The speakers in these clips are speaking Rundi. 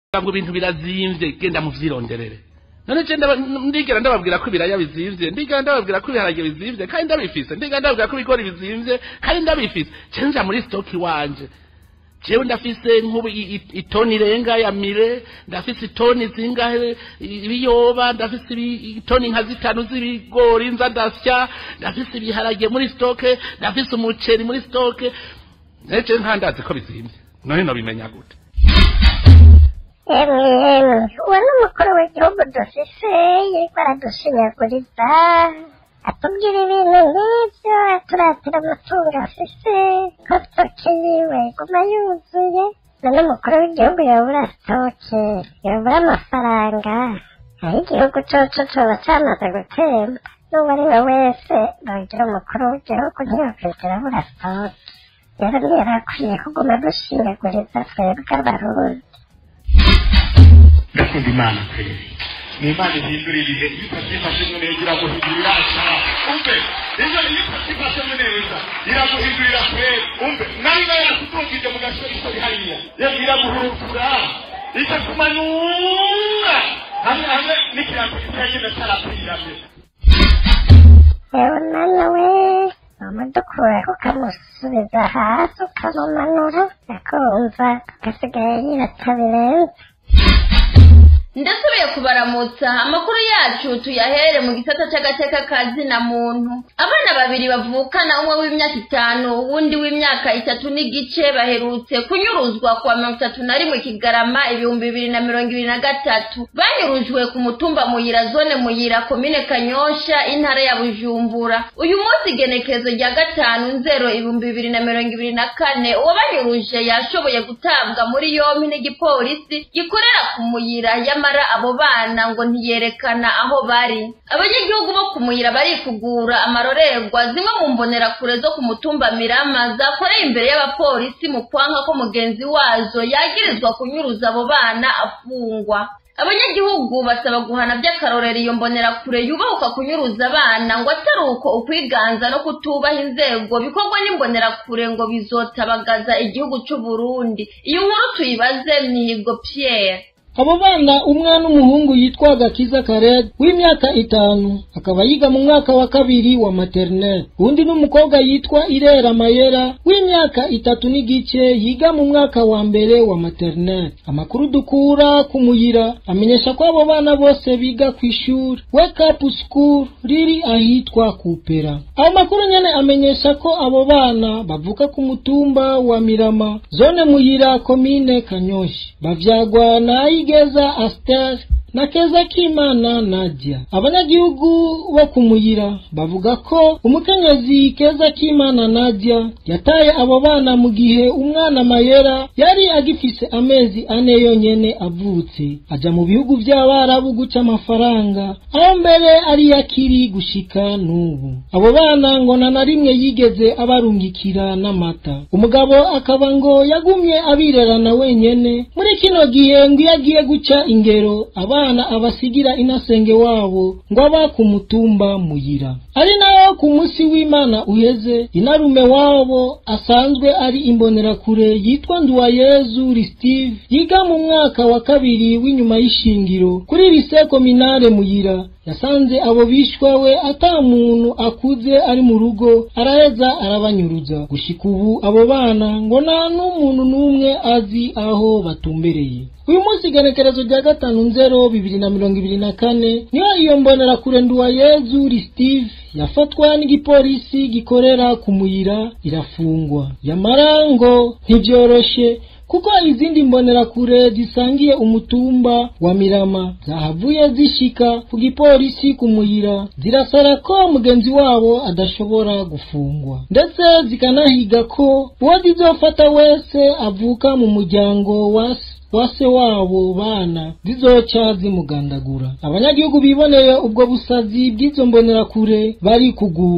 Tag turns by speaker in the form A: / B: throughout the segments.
A: ngo ibintu birazimvye genda muvyironderere none je ndaba- ndigera ndababwira ko ibiraya bizimvye ndigera ndababwira ko ibiharage bizimvye kandi ndabifise ndigera ndababwira ko ibigori bizimvye kandi ndabifise je nja muri stoki wanje jewe ndafise nk'ubu i- i- itoni irenga ya mire ndafise itoni zingahe i- ibiyoba ndafise ibi- itoni nka zitanu z'ibigori nza ndasya ndafise ibiharage muri stoke ndafise umuceri muri stoke neje nkandazi ko bizimvye none nobimenya gute
B: Emwe emwe uwo ni umukuru w'igihugu dufise yariko aradusinyaguriza atubwira ibintu nk'ivyo aturatira amatungo afise ko stoke yiwe iguma yuzuye none umukuru w'igihugu yobura stoke yobura amafaranga aho igihugu coco coba camaze gutemba n'uwo ari we wese nogira umukuru w'igihugu ntiyokwigera abura stoke rero ntiyarakwiye kuguma dusinyaguriza twebwe abarundi
C: ndakunda imana kweli ni imana ihindura ibihe iyo utabyifashemo neza iraguhindurira ashara umve ejo iyo utabyifashemo neza iraguhindurira kweli umve nawe nawe yakutungije mu gasore isori hariya yewe iraguhurukura ikakumanura hamwe hamwe n'ikirango kitagenda cyarapirame
B: yewe mwana we wamudukuraho ukamusubiza hasi ukamumanura akumva agasigaye yirata birenze
D: ndasubiye kubaramutsa amakuru yacu tuyahere mu gisata c'agateka ka zina muntu abana babiri bavukana umwe w'imyaka itanu uwundi w'imyaka itatu n'igice baherutse kunyuruzwa kuwa mirongo itatu na rimwe kigarama ibihumbi bibiri na mirongo ibiri na gatatu banyurujwe ku mutumba muyira zone muyira komine kanyosha intara ya bujumbura uyu munsi igenekerezo rya gatanu nzero ibihumbi bibiri na mirongo ibiri na kane uwabanyuruje yashoboye gutabwa muri yompi n'igipolisi gikorera ku muyira yamara abo bana ngo ntiyerekana aho bari abanyagihugu bo ku muyira barikugura amarorerwa zimwe mu mbonerakure zo ku mutumba mirama zakoreye imbere y'abapolisi mu kwanka ko mugenzi wazo yagirizwa kunyuruza abo bana afungwa abanyagihugu basaba guhana by'akarorero iyo mbonerakure yubahuka kunyuruza abana ngo atari uko ukwiganza no kutubaha inzego bikorwa n'imbonerakure ngo bizotabagaza igihugu c'u Burundi iyo nkuru tuyibaze mihigo Pierre
E: abo bana umwana w'umuhungu yitwa gakiza kared w'imyaka itanu akaba yiga mu mwaka wa kabiri wa maternelle undi n'umukobwa yitwa irera mayera w'imyaka itatu n'igice yiga mu mwaka wa mbere wa maternelle amakuru dukura ku muyira amenyesha ko abo bana bose biga ku ishuri wake up school riri ahitwa kupera ayo makuru nyene amenyesha ko abo bana bavuka ku mutumba wa mirama zone muyira komine kanyoshi bavyagwa na ayigeza aster na keza k'imana nadia abanyagihugu bo kumuyira bavuga ko umukenyezi keza k'imana nadia yataye abo bana mu gihe umwana mayera yari agifise amezi ane yonyene avutse aja mu bihugu vy'abarabu guca amafaranga aho mbere ari yakiri gushika n'ubu abo bana ngo na na rimwe yigeze abarungikira n'amata umugabo akaba ngo yagumye abirerana wenyene muri kino gihe ngo iyo agiye guca ingero abana abasigira inasenge wabo ngo aba ku mutumba muyira ari nayo ku munsi w'imana uheze inarume wabo asanzwe ari imbonerakure yitwa nduwayezu ristive yiga mu mwaka wa kabiri w'inyuma y'ishingiro kuri lise kominare muyira yasanze abo bishwa we ata muntu akuze ari mu rugo araheza arabanyuruza gushika ubu abo bana ngo nta n'umuntu n'umwe azi aho batumbereye uyu munsi igenekerezo rya gatanu nzero bibiri na mirongo ibiri na kane niyo iyo mbonerakure nduwayezu ristive yafatwa n'igipolisi gikorera ku muyira irafungwa yamara ngo ntibyoroshe kuko izindi mbonerakure zisangiye umutumba wa mirama zahavuye zishika ku gipolisi ku muyira zirasara ko mugenzi wabo adashobora gufungwa ndetse zikanahiga ko uwo zizofata wese avuka mu muryango wa se wase wabo bana zizoca zimugandagura abanyagihugu biboneye ubwo busazi bw'izo mbonerakure bari kugura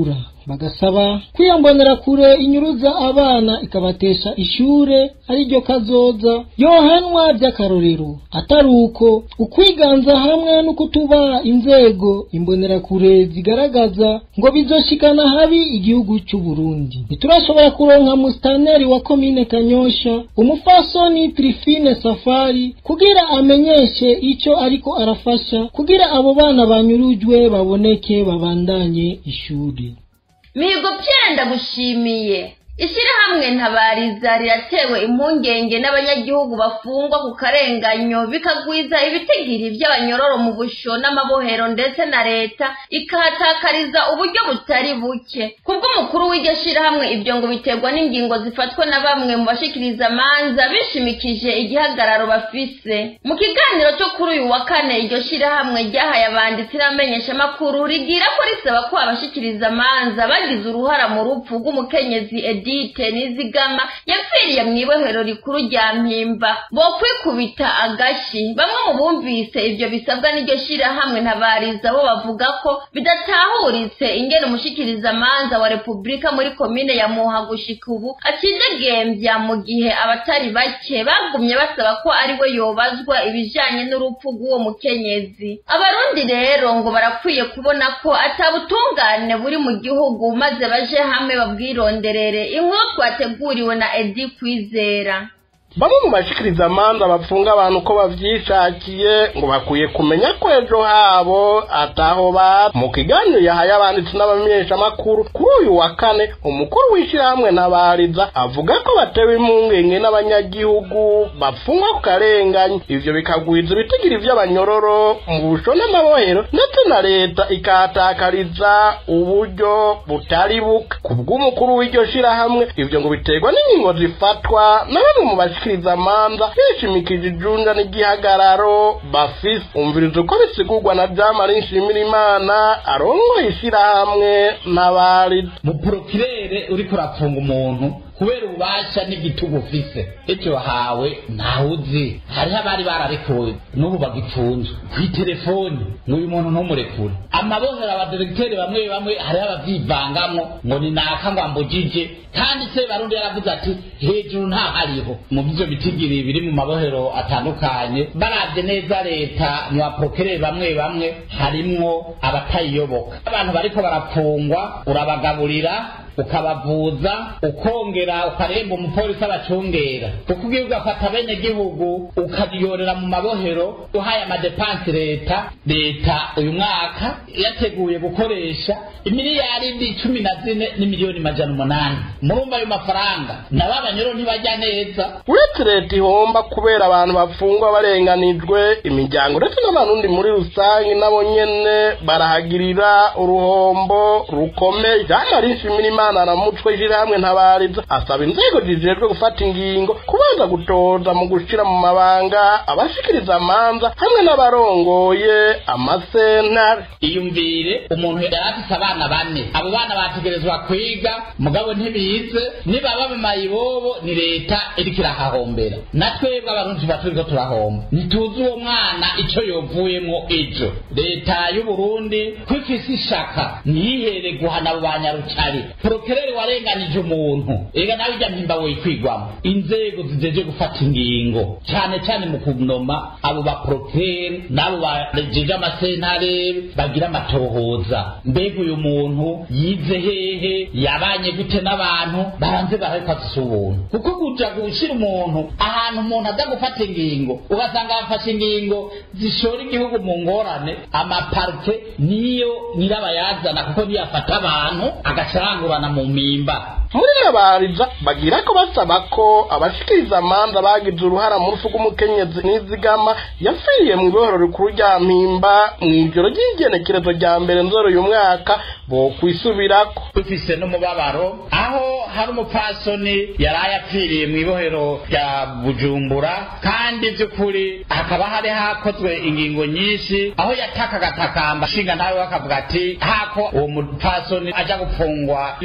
E: bagasaba kwiyambonera kure inyuruza abana ikabatesha ishure ariryo kazoza yohanwa by'akarorero atari uko ukwiganza hamwe no kutubaha inzego imbonerakure zigaragaza ngo bizoshikana habi igihugu cy'u Burundi ntiturashobora kuronka mustaneri wa komine Kanyosha umufasoni Trifine Safari kugira amenyeshe ico ariko arafasha kugira abo bana banyurujwe baboneke babandanye ishuri
D: mihigo byenda gushimiye ishyirahamwe ntabariza riratewe impungenge n'abanyagihugu bafungwa ku karenganyo bikagwiza ibitigiri by'abanyororo mu busho n'amabohero ndetse na leta ikahatakariza uburyo butari buke kubw'umukuru w'iryo shyirahamwe ibyo ngo biterwa n'ingingo zifatwa na bamwe mu bashikiriza amanza bishimikije igihagararo bafise mu kiganiro cyo kuri uyu wa kane iryo shyirahamwe ryahaye abanditsi n'abamenyeshamakuru rigira ko risaba ko abashikiriza amanza bagize uruhara mu rupfu rw'umukenyezi edite nizigama yapfiriye mu ibohero rikuru rya mpimba bo kwikubita agashi bamwe mu bumvise ibyo bisabwa n'iryo shyirahamwe ntabariza bo bavuga ko bidatahuritse ingene umushikirizamanza wa repubulika muri komine ya muha gushika ubu akidegembya mu gihe abatari bake bagumye basaba ko ari we yobazwa ibijanye n'urupfu rw'uwo mukenyezi abarundi rero ngo barakwiye kubona ko atabutungane buri mu gihugu maze baje hamwe babwironderere inkuru twateguriwe na edi kwizera
A: bamwe mu bashikiriza amanza bafunga abantu uko bavyishakiye ngo bakwiye kumenya ko ejo habo ataho ba mu kiganiro yahaye abanditsi n'abamenyeshamakuru kuri uyu wa kane umukuru w'ishyirahamwe nabariza avuga ko batewe impungenge n'abanyagihugu bafungwa ku karenganyi ivyo bikagwiza ibitigiri vy'abanyororo mu busho n'amabohero ndetse na leta ikahatakariza uburyo butari buke ku bw'umukuru w'iryo shirahamwe ivyo ngo biterwa n'ingingo zifatwa na bamwe mu bashikiriza amanza bishimikije ijunja n'igihagararo bafise umviriza uko bisigurwa na jamari nshimirimana arongoye ishirahamwe n'abari
F: muporokirere uriko urafunga umuntu kubera ububasha n'igitugu ufise icyo wahawe ntawuzi hariho abari bararekuwe n'ubu bagipfunzwe kw'iterefoni n'uyu muntu ntumurekure amabohero abadiregiteri bamwe bamwe hariho abavyivangamwo ngo ni naka ngo ambujije kandi se barundi yaravuze ati hejuru ntahariho mu byo bitigiri biri mu mabohero atandukanye baravye neza leta mu baporokireri bamwe bamwe harimwo abatayiyoboka abantu bariko barapfungwa urabagaburira ukabavuza ukongera ukaremba umupolisi abacungera kuko ugiye ugafata bene gihugu ukabiyorera mu mabohero uhaye amadepansi leta leta uyu mwaka yateguye gukoresha imiliyaridi cumi na zine n'imiliyoni majana umunani murumva ayo mafaranga nabo abanyoro ntibajya neza
A: uretse leta ihomba kubera abantu bafungwa barenganijwe imiryango ndetse n'abarundi muri rusange nabo nyene barahagirira uruhombo rukomeye jamari nshimirimana imana na mutwe ishirahamwe ntabariza asaba inzego zijejwe gufata ingingo kubanza gutoza mu gushira mu mabanga abashikiriza amanza hamwe n'abarongoye amasentare
F: iyumvire umuntu yari afise abana bane abo bana bategerezwa kwiga mugabo ntibize nibaba mu mayibobo ni leta iriko irahahombera na twebwe abarundi tuba turiko turahomba ntituzi uwo mwana ico yovuyemwo ejo leta y'uburundi ko ifise ishaka ntiyihere guhana abo banyarucari porokereri warenganije umuntu ega nawe ijya mpimba wikwigwamo inzego zijeje gufata ingingo cyane cyane mu kunoma abo baporokereri n'abo barejeje amasentare bagira amatohoza mbega uyu muntu yize hehe yabanye gute n'abantu baranze barabifata ubuntu kuko kuja gushira umuntu ahantu umuntu aza gufata ingingo ugasanga bafashe ingingo zishora igihugu mu ngorane amaparike niyo nyirabayazana kuko niyo afata abantu agacangurana mu mimba
A: muri nabariza bagira ko basaba ko abashikiriza amanza bagize uruhara mu rufu rw'umukenyezi n'izigama yapfiriye mu ibohero rikuru rya mpimba mu ijoro ry'igenekerezo rya mbere nzoro uyu mwaka bo kwisubirako
F: dufise n'umubabaro aho hari umupfasoni yari yapfiriye mu ibohero rya bujumbura kandi by'ukuri hakaba hari hakozwe ingingo nyinshi aho yatakaga atakamba nshinga nawe bakavuga ati hako uwo mupfasoni aja gupfungwa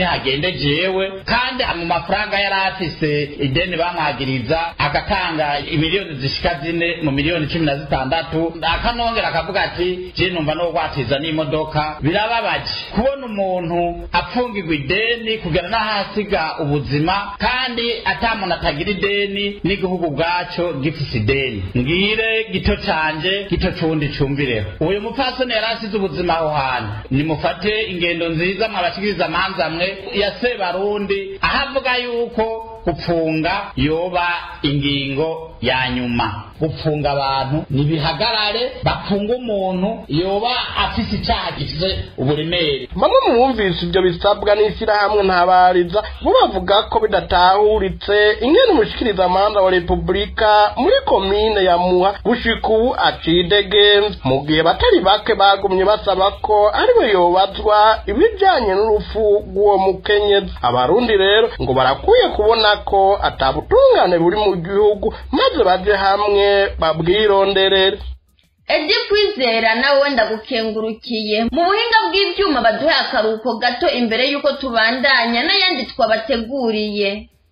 F: nihagende jewe kandi mu mafaranga yari afise ideni bamwagiriza agatanga imiliyoni zishika zine mu miliyoni cumi na zitandatu akanongera akavuga ati je numva no gwatiza n'imodoka birababaje kubona umuntu apfungirwa ideni kugera n'ahasiga ubuzima kandi ata muntu atagira ideni n'igihugu bwaco gifise ideni ngire gito canje gito cundi cumvireho uyu mupfasoni yari asize ubuzima aho hantu nimufate ingendo nziza mwabashikiriza amanza mwe ya sebarundi aho avuga yuko gupfunga yoba ingingo ya nyuma gupfunga abantu nibihagarare bapfunga umuntu yoba afise icyaha gifise uburemere
A: bamwe mu bumvise ibyo bisabwa n'ishyirahamwe ntabariza bo bavuga ko bidatahuritse ingene umushikiriza amanda wa repubulika muri komine ya muha gushika ubu acidegenza mu gihe batari bake bagumye basaba ko ariwe yobazwa ibijanye n'urupfu rw'uwo mukenyezi abarundi rero ngo barakwiye kubona ko atabutungane buri mu gihugu maze baje hamwe babwironderere
D: edi kwizera nawe ndagukengurukiye mu buhinga bw'ibyuma baduhe akaruhuko gato imbere y'uko tubandanya n'ayandi twabateguriye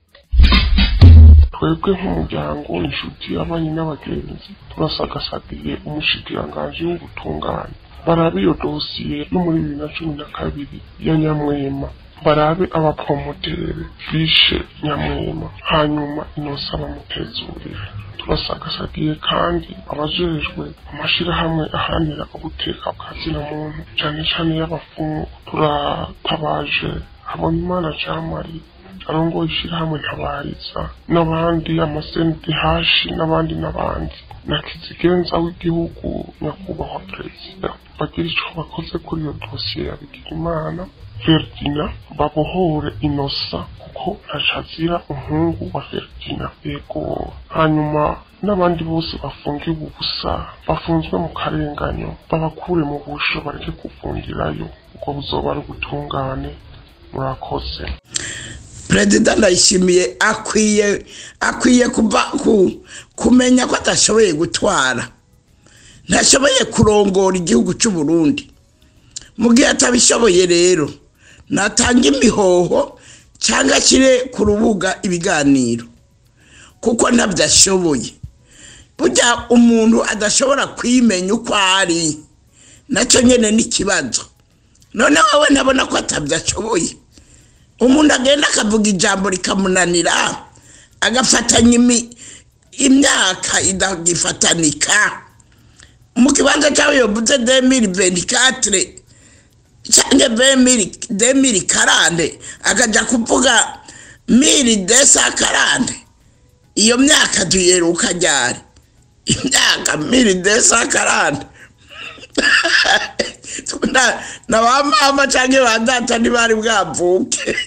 G: twebwe nk'umuryango inshuti abanye n'abagenzi turasagasagiye umushikiranganji w'ubutungane barabe iyo dosiye yo muri bibiri na cumi na kabiri ya nyamwema barabe abapromotere bishe nyamwema hanyuma inosa bamutezurire turasagasagiye kandi abajejwe amashirahamwe aharanira ubuteka bwa zina muntu cane cane y'abafungu turatabaje habonimana jamari arongoye ishirahamwe ntabariza n'abandi amasenti hashi n'abandi n'abandi na kizigenza w'igihugu nyakubahwa perezida bagira ico bakoze kuri iyo dosiye ya bigirimana Ferdina babohore inosa kuko ntacazira umuhungu wa Ferdina yego hanyuma n'abandi bose bafungiwe ubusa bafunzwe mu karenganyo babakure mu busho bareke kuvungirayo ubwo buzoba ari ubutungane murakoze
H: perezida ndayishimiye akwiye akwiye kuva ku kumenya ko adashoboye gutwara ntashoboye kurongora igihugu cy'u Burundi mu gihe atabishoboye rero natanga imihoho cyangwa ashyire ku rubuga ibiganiro kuko ntabyo ashoboye burya umuntu adashobora kwimenya uko ari nacyo nyine n'ikibazo none wowe nabona ko atabyo ashoboye umuntu agenda akavuga ijambo rikamunanira agafatanya imyaka idagifatanika mu kibanza cyawe yovuze demiri venikatire cyangwa demiri karande akajya kuvuga miri desa karande iyo myaka tuyeruka ryari imyaka miri desa karande na ba mama cyangwa ba data ntibari bwavuke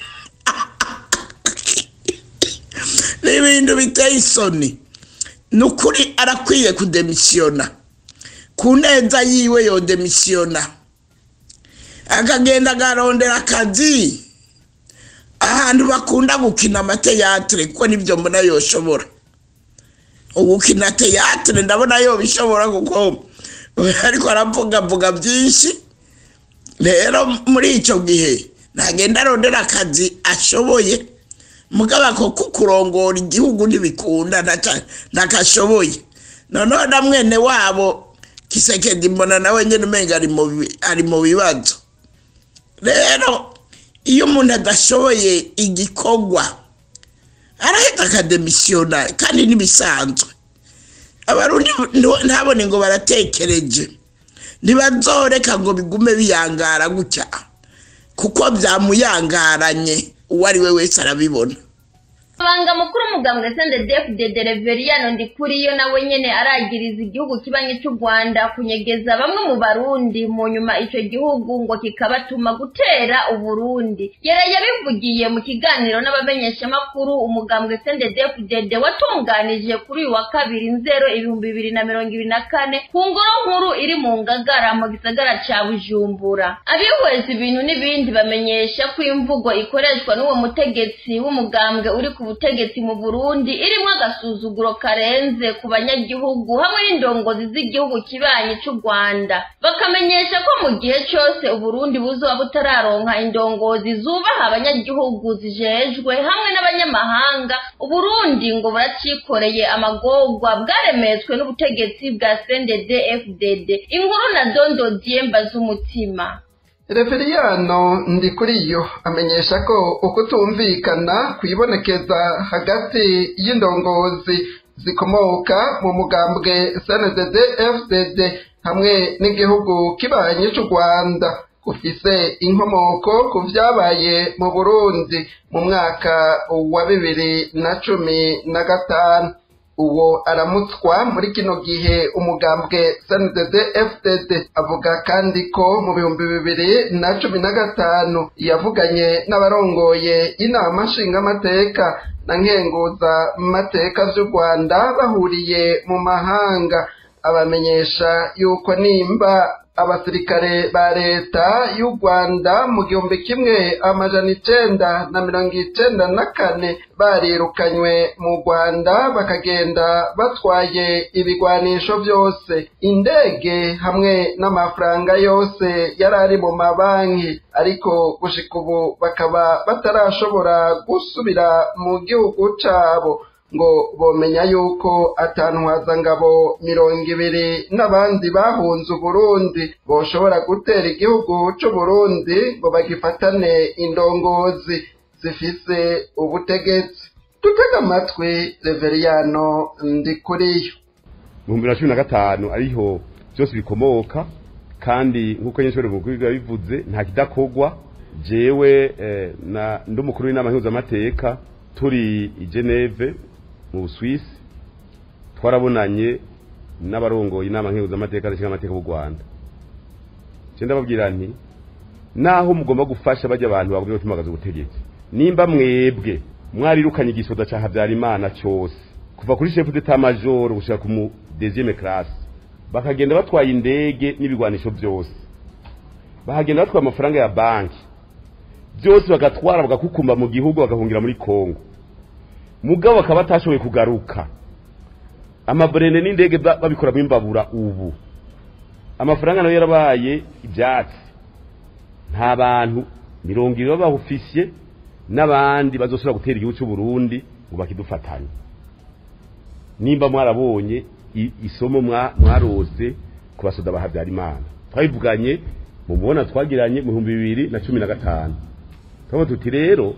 H: ni ibintu biteye isoni ni ukuri arakwiye kudemisiyona ku neza yiwe yodemisiyona akagenda agarondera akazi ahantu bakunda gukina amateyatire kuko nibyo mbona yoshobora gukina teyatire ndabona yobishobora kuko ariko aravugavuga byinshi rero muri icyo gihe ntagenda arondera akazi ashoboye mugaba ko kurongora igihugu ntibikunda ntakashoboye noneho na mwene wabo kisekedi mbona nawe nyine umenga ari mu bibazo rero iyo umuntu adashoboye igikorwa arahita akademisiyona kandi n'ibisanzwe abarundi ntabone ngo baratekereje ntibazoreka ngo bigume biyangara gutya kuko byamuyangaranye uwo ari we wese arabibona
D: abanga mukuru umugambwe sende defu de dereveriano ndikuriyo nawe nyene aragiriza igihugu kibanye cy'u rwanda kunyegeza bamwe mu barundi mu nyuma ico gihugu ngo kikabatuma gutera uburundi yara yabivugiye mu kiganiro n'abamenyeshamakuru umugambwe sende defu dede watunganije kuri uyu wa kabiri nzero ibihumbi bibiri na mirongo ibiri na kane ku ngoro nkuru iri mu ngagara mu gisagara ca bujumbura abihweza ibintu n'ibindi bamenyesha ko imvugo ikoreshwa n'uwo mutegetsi w'umugambwe uri ku butegetsi mu burundi irimwo agasuzuguro karenze ku banyagihugu hamwe n'indongozi z'igihugu kibanyi c'u rwanda bakamenyesha ko mu gihe cose uburundi buzoba butararonka indongozi zubaha abanyagihugu zijejwe hamwe n'abanyamahanga uburundi ngo buracikoreye amagorwa bwaremetswe n'ubutegetsi bwa cndd fdd inkuru na dondo diemba z'umutima
I: reveriyano ndi kuri yo amenyesha ko ukutumvikana kwibonekeza hagati y'indongozi zikomoka mu mugambwe cndd fdd hamwe n'igihugu kibanyi c'u rwanda gufise inkomoko ku vyabaye mu burundi mu mwaka wa bibiri na cumi na gatanu uwo aramutswa muri kino gihe umugambwe cndd fdd avuga kandi ko mu bihumbi bibiri na cumi na gatanu yavuganye n'abarongoye inama nshingamateka na nkenguza mateka vy'u rwanda bahuriye mu mahanga abamenyesha yuko nimba abasirikare ba leta y'u rwanda mu gihumbi kimwe amajana icenda na mirongo icenda na kane barirukanywe mu rwanda bakagenda batwaye ibigwanisho byose indege hamwe n'amafaranga yose yari ari mu mabanki ariko gushika ubu bakaba batarashobora gusubira mu gihugu cabo ngo bomenya yuko ngabo mirongo ibiri n'abandi bahunze uburundi boshobora gutera igihugu c'uburundi ngo bagifatane indongozi zifise ubutegetsi dutega amatwi reveriyano ndi kuriyo
J: mu bihumbi bibiri na cumi na gatanu ariho byose bikomoka kandi nk'uko nyinshi mukuru biba bivuze nta kidakogwa jewe na ndi umukuru w'inama mpuzamateka turi i geneve mu Busuwisi twarabonanye n'abarongoye inama nkenguzamateka n'ishinga amateka b'u Rwanda cyenda babwira nti naho mugomba gufasha bajya abantu bagomba gutumagaza ubutegetsi nimba mwebwe mwarirukanye igisoda ca Habyarimana cyose kuva kuri chef d'état major gushika ku mu deuxième classe bakagenda batwaye indege n'ibigwanisho byose bahagenda batwaye amafaranga ya banki byose bagatwara bagakukumba mu gihugu bagahungira muri Kongo mugabo bakaba batashoboye kugaruka amaburende n'indege babikora mu imbabura ubu amafaranga nayo yarabaye ibyatsi nta bantu mirongo ibiri b'abahufisiye n'abandi bazosubira gutera igihugu cy'u Burundi ngo bakidufatanye nimba mwarabonye isomo mwarose ku basoda ba Habyarimana twabivuganye mu mubona twagiranye mu bihumbi bibiri na cumi na gatanu turavuga tuti rero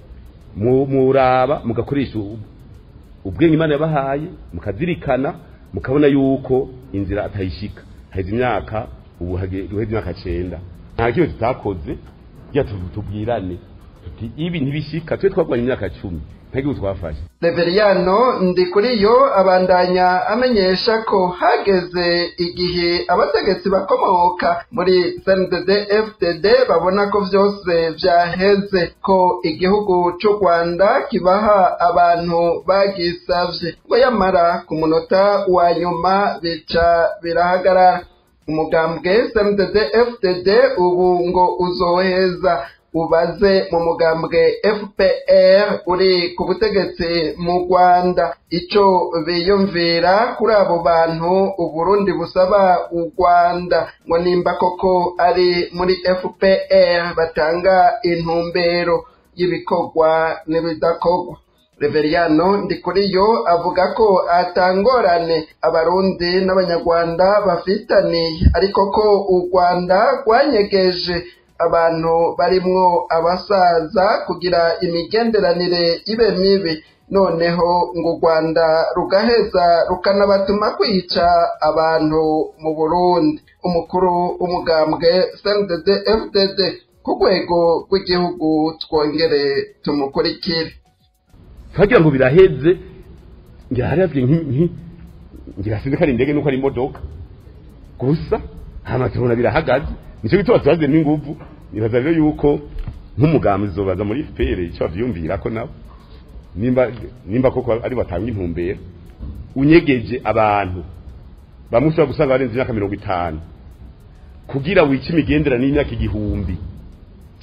J: muraba mugakoresha ubwenge imana yabahaye mukazirikana mukabona yuko inzira atayishika haheze imyaka ubu haheze imyaka cenda nta kimwe tutakoze kugira tubwirane tuti ibi ntibishika twe twagwanye imyaka cumi nta gihugu twafashe
I: reveriyano ndi kuri yo abandanya amenyesha ko hageze igihe abategetsi bakomoka muri cndd fdd babona ko byose byaheze ko igihugu cy'u rwanda kibaha abantu bagisavye ngo yamara ku munota wa nyuma bica birahagarara umugambwe cndd fdd ubu ngo uzoheza ubaze mu mugambwe fpr uri ku butegetsi mu rwanda icyo biyumvira kuri abo bantu uburundi busaba u rwanda ngo nimba koko ari muri fpr batanga intumbero y'ibikorwa n'ibidakorwa reveriyano ndi kuri yo avuga ko atangorane abarundi n'abanyarwanda bafitaniye ariko ko u rwanda rwanyegeje abantu barimwo abasaza kugira imigenderanire ibe mibi noneho ngo u rwanda rugaheza rukanabatuma kwica abantu mu burundi umukuru w'umugambwe cndd fdd ku rwego rw'igihugu twongere tumukurikire
J: twagira ngo biraheze ngira haravye nki ngira sinzi ko ari indege nuko ari imodoka gusa hama tubona birahagaze nico gituma tubaze n'inguvu nibaza rero yuko nk'umugambi zobaza muri FPR ico bavyumvira ko nabo nimba nimba koko ari batanga intumbero unyegeje abantu bamwe ushobora gusanga barenze imyaka mirongo itanu kugira wice imigendera n'imyaka igihumbi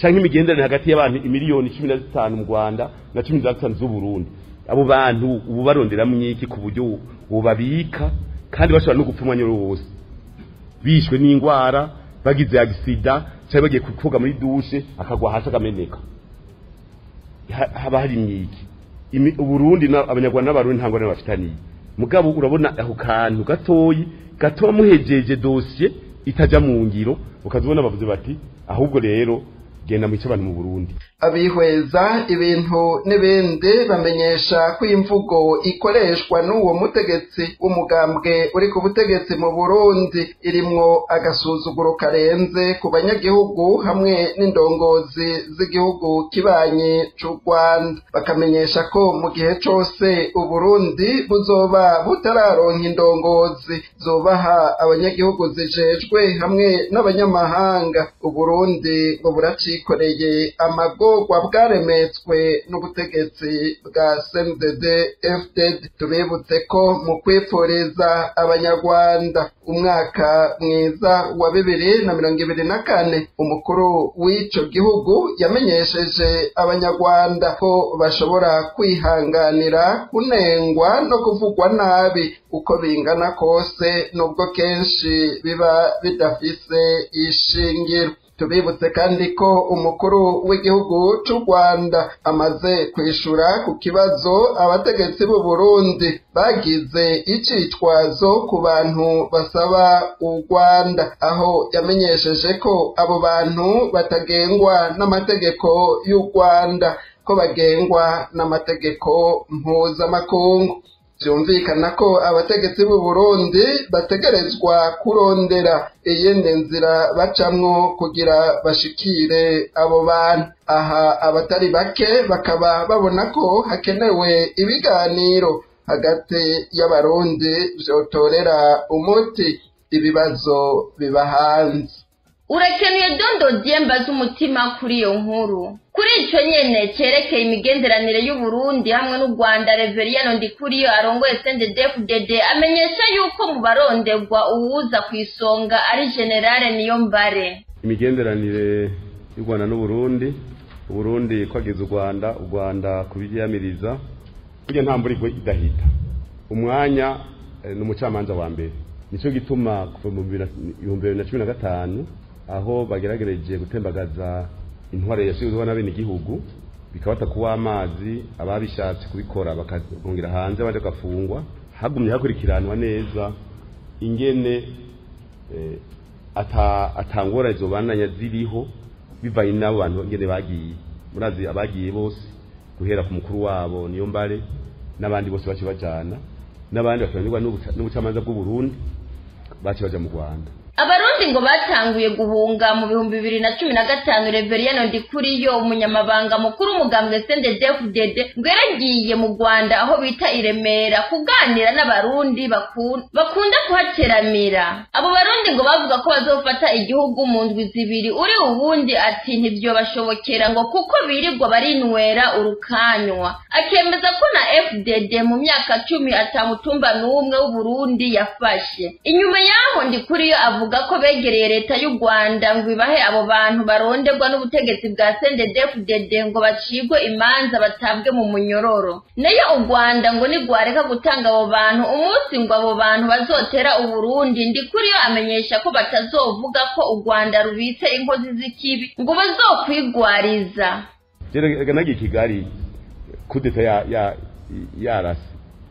J: cyangwa imigenderanire hagati y'abantu imiliyoni cumi na zitanu mu rwanda na cumi na zitanu z'uburundi abo bantu ubu baronderamo iki ku buryo bubabika kandi bashobora no gupfa umwanya wose bishwe n'indwara bagize agisida cyangwa bagiye koga muri dushe akagwa hasi akameneka haba hari imyiki uburundi abanyarwanda n'abarundi ntabwo nabo bafitaniye mugabo urabona ako kantu gatoyi gatuma muhejeje dosiye itajya mu ngiro ukazibona bavuze bati ahubwo rero genda mu abantu mu burundi
I: abihweza ibintu n'ibindi bamenyesha ko imvugo ikoreshwa n'uwo mutegetsi w'umugambwe uri ku butegetsi mu burundi irimwo agasuzuguro karenze ku banyagihugu hamwe n'indongozi z'igihugu kibanyi c'u rwanda bakamenyesha ko mu gihe cose uburundi buzoba butararonka indongozi zubaha abanyagihugu zijejwe hamwe n'abanyamahanga uburundi ngo buracikoreye amago bwogwa bwaremetswe n'ubutegetsi bwa CNDD FDD tubibutse ko mu kwifuriza abanyarwanda umwaka mwiza wa bibiri na mirongo ibiri na kane umukuru w'ico gihugu yamenyesheje abanyarwanda ko bashobora kwihanganira kunengwa no kuvugwa nabi uko bingana kose nubwo kenshi biba bidafise ishingiro tubibutse kandi ko umukuru w'igihugu c'u rwanda amaze kwishura ku kibazo abategetsi b'u burundi bagize icitwazo ku bantu basaba u rwanda aho yamenyesheje ko abo bantu batagengwa n'amategeko y'u rwanda ko bagengwa n'amategeko mpuzamakungu byumvikana ko abategetsi b'u Burundi bategerezwa kurondera iyindi nzira bacamwo kugira bashikire abo bantu aha abatari bake bakaba babona ko hakenewe ibiganiro hagati y'abarundi vyotorera umuti ibibazo biba hanze
D: urakenuye dondo dyemba z'umutima kuri iyo nkuru kuri icyo nyene cyerekeye imigenderanire y'uburundi hamwe n'u rwanda reveriyano ndikuriyo arongoye sendedefudede amenyesha yuko mu baronderwa uwuza ku isonga ari generale niyo mbare
J: imigenderanire y'u rwanda n'uburundi uburundi kwagiza u rwanda u rwanda kubyiyamiriza burya nta mvura igwe idahita umwanya eh, ni umucamanza wa mbere nicyo gituma kuva mu bihumbi bibiri na cumi na gatanu aho bageragereje gutembagaza intware yashyizweho na bene igihugu bikabata kuba amazi ababishatse kubikora bakongera hanze abandi bagafungwa hagumye hakurikiranwa neza ingene eh, ata atangora izo bananya ziriho bivanye n'abo bantu ingene bagiye murazi abagiye bose guhera ku mukuru wabo niyo mbare n'abandi bose bace bajana n'abandi bakananirwa n'ubucamanza bw'u Burundi bace baja mu Rwanda
D: abarundi ngo batanguye guhunga mu bihumbi bibiri na cumi na gatanu reveriyano ndikuriyo umunyamabanga mukuru umugambwe sendedefudede ngo yaragiye mu rwanda aho bita i remera kuganira n'abarundi bakunda kuhateramira abo barundi ngo bavuga ko bazofata igihugu mu ndwi zibiri uri ubundi ati ntibyobashobokera ngo kuko birirwa barinywera urukanywa akemeza ko na fdd mu myaka cumi atamutumba n'umwe w'uburundi yafashe inyuma y'aho ndikuriyo avuga avuga ko begereye leta y'u Rwanda ngo ibahe abo bantu baronderwa n'ubutegetsi bwa CNDD-FDD ngo bacigwe imanza batabwe mu munyororo nayo u Rwanda ngo nigwareka gutanga abo bantu umunsi ngo abo bantu bazotera uburundi ndi kuri yo amenyesha ko batazovuga ko u Rwanda rubitse inkozi z'ikibi ngo bazokwigwariza
J: rega nagiye kigali kudeta ya ya yarasi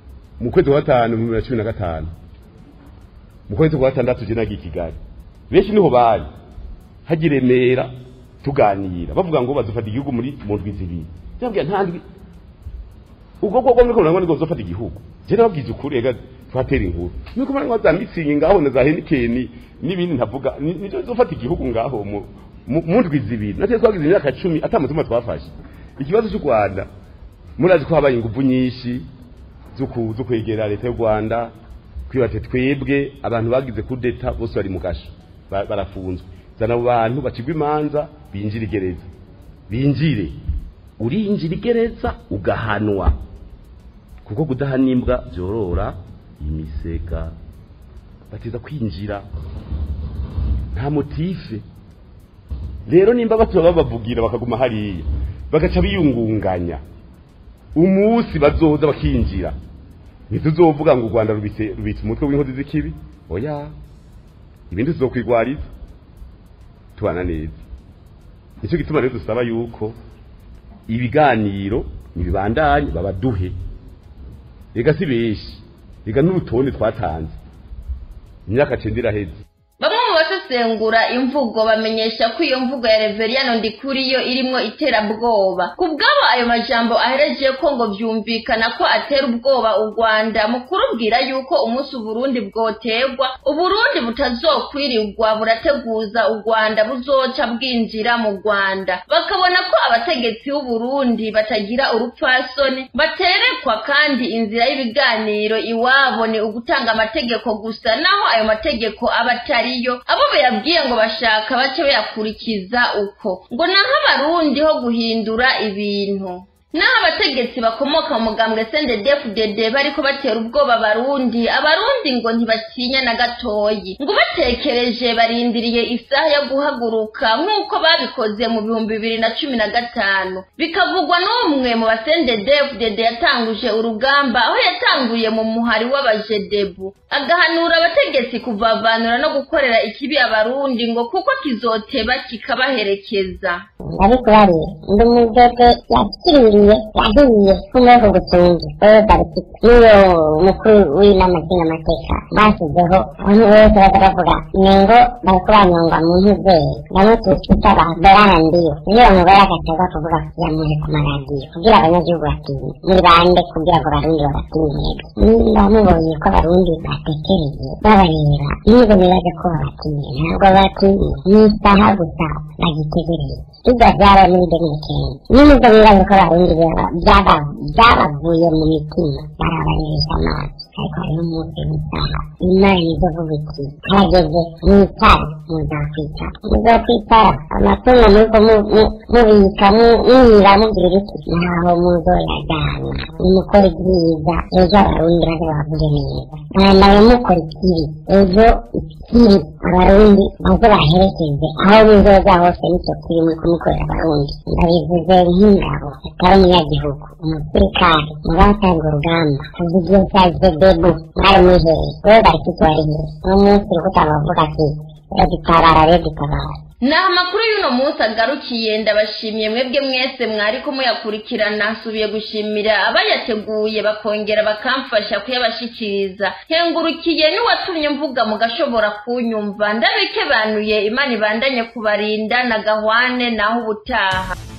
J: mu kwezi kwa gatanu mu bibiri na cumi na gatanu mu kwezi kwa gatandatu je nagiye kigali benshi niho bari haji remera tuganira bavuga ngo bazofata igihugu muri mu ndwi zibiri yabwiye nta ndwi ubwo bwo muri ko ngo bazofata igihugu je nababwize ukuri ega twatera inkuru nuko bari za mitsingi ngaho na za henikeni n'ibindi ntavuga nizo zofata igihugu ngaho mu mu ndwi zibiri natwe twagize imyaka cumi atamutuma twafashe ikibazo cy'u Rwanda murazi ko habaye ingufu nyinshi zo kwegera leta y'u Rwanda kwibate twebwe abantu bagize kudeta bose bari mu gasho barafunzwe zana abo bantu bacigwa imanza binjira igereza binjire urinjira igereza ugahanwa kuko kudahanimbwa byorora imisega bateza kwinjira nta motife rero nimba batura babavugira bakaguma hariya bagaca biyungunganya umunsi bazoza bakinjira ntituzovuga ngo u rwanda rubitse rubitse umutwe w'inkozi z'ikibi oya ibindi tuzokwigwariza tubana neza nicyo gituma rero dusaba yuko ibiganiro nibibandanye babaduhe rega si benshi rega n'urutonde twatanze imyaka cenda iraheze
D: bamwe mu basesengura imvugo bamenyesha ko iyo mvugo ya reveriyano ndikuriyo irimwo iterabwoba ku bwabo ayo majambo ahereje ko ngo vyumvikana ko atera ubwoba u rwanda mu kurubwira yuko umunsi uburundi bwoterwa uburundi butazokwirirwa burateguza u rwanda buzoca bwinjira mu rwanda bakabona ko abategetsi b'uburundi batagira urupfasoni baterekwa kandi inzira y'ibiganiro iwabo ni ugutanga amategeko gusa naho ayo mategeko aba atari ariyo abo bayabwiye ngo bashaka bace bayakurikiza uko ngo naho abarundi ho guhindura ibintu naho abategetsi bakomoka mu mugambwe CNDD-FDD bariko batera ubwoba abarundi abarundi ngo ntibatinya na gatoyi ngo batekereje barindiriye isaha yo guhaguruka nk'uko babikoze mu bihumbi bibiri na cumi na gatanu bikavugwa n'umwe mu ba CNDD-FDD yatanguje urugamba aho yatanguye mu muhari w'abajedebu agahanura abategetsi kuvavanura no gukorera ikibi abarundi ngo kuko kizoteba kikabaherekeza
B: ndabikubariye ndi umudede yakiriye yahiye kumweho gutunga wewe bariki niyo mukuru w'inama nshingamateka bashyizeho abantu bose baza bavuga nengo bariko banyongwa mu ntuzeye bamwe tutwita ba berana ndiyo niyo bamugore agategwa kuvuga yamuhe ku maradiyo kugira abanyagihugu batinye muri bande kugira ngo abarundi babatinye nimba mubonye ko abarundi batekereye babareba niba bibaza ko babatinye ntabwo babatinye n'isaha gusa bagitegereye ibyo byaba n'ibyo n'ikindi n'ubwo bibaza ko abarundi byabavuye mu mitima barabarisha amazi ariko hariho umunsi w'isaha imana izovuga iti harageze mwitara muzakwitara muzakwitara amatungo muriko mubika muhira mugira iki ntaho muzoyajyana nimukora ibyiza ejo abarundi baze babavuge neza mwambaye mukora ikibi ejo ikibi abarundi baze baherekeze aho muzoza hose nicyo kiri muri kumukorera abarundi ndabivuze nk'ingabo atari umunyagihugu umusirikare mubatanga urugamba tuvugiye cya zedebu mwari muhereye wewe bari kitwariye uno munsi uri kutabavuga ati regitabara regitabara
D: naho amakuru y'uno munsi agarukiye ndabashimiye mwebwe mwese mwariko muyakurikirana nsubiye gushimira abayateguye bakongera bakamfasha kuyabashikiriza hengurukiye n'uwatumye mvuga mugashobora kunyumva ndabikebanuye imana ibandanye kubarinda na gahwane naho ubutaha